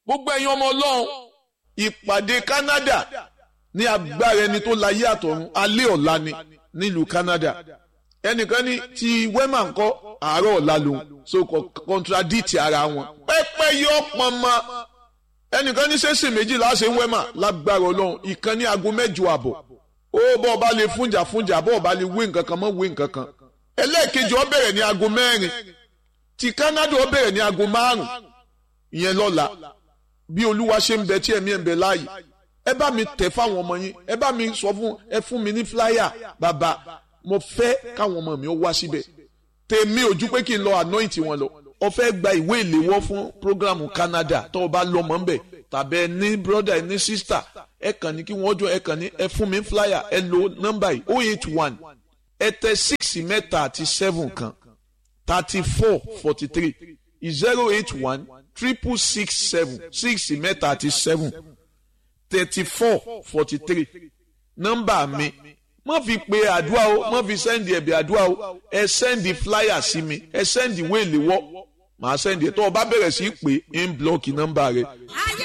gbogbo ẹ̀yin ọmọ ọlọ́run ìpàdé Canada ní agbára ẹni tó láyé àtọ̀run alẹ́ ọ̀la ni nílùú Canada ẹnìkan ní ti wema ńkọ́ àárọ̀ ọ̀la lòun so contradict ara wọn pẹ́pẹ́ yọ pọnmọ ẹnìkan ní sẹ́sì méjìlá ṣe ń wema lágbára ọlọ́run ìkan ní aago mẹ́jọ àbọ̀ ó bọ́ ọba lè fúnjà fúnjà bọ́ ọba lè wé nǹkan kan mọ́ wé nǹkan kan ẹlẹ́ẹ̀kejì ó bẹ̀rẹ̀ ní aago mẹ́rin ti Canada ó bẹ̀rẹ̀ ní aago márùn ìyẹn lọ́la bí olúwa ṣe ń bẹ tí ẹ̀mí ẹ̀ ń bẹ láàyè ẹ bá mi tẹ̀ fáwọn ọmọ yín ẹ bá mi sọ fún ẹ fún mi ní flyer bàbá mo fẹ́ káwọn ọmọ mi ó wá síbẹ̀ tèmi ojú pé kí n lọ anoint wọn lọ ó fẹ́ gba ìwé ìléwọ́ fún programu Canada tó o bá lọ́mọ ń bẹ̀ tàbí ẹ ní brother ẹ ní sister ẹ kàn ní kí wọ́n jọ ẹ kàn ní ẹ fún mi flyer ẹ lo nọ́mbà yìí oh eight one ẹ tẹ six mẹ́ta àti seven kan thirty four forty three zero eight one triple six seven six mẹ́ta àti seven thirty four forty three nọ́mbà mi má fi pe àdúrà o má fi sẹ́ndì ẹ̀bẹ̀ àdúrà o ẹ sẹ́ndì flyer sí mi ẹ sẹ́ndì wéèlì wọ́ màá sẹ́ndì ẹ̀ tó o bá bẹ̀rẹ̀ sí í pè é ń blọ́ọ̀kì nọ́mbà rẹ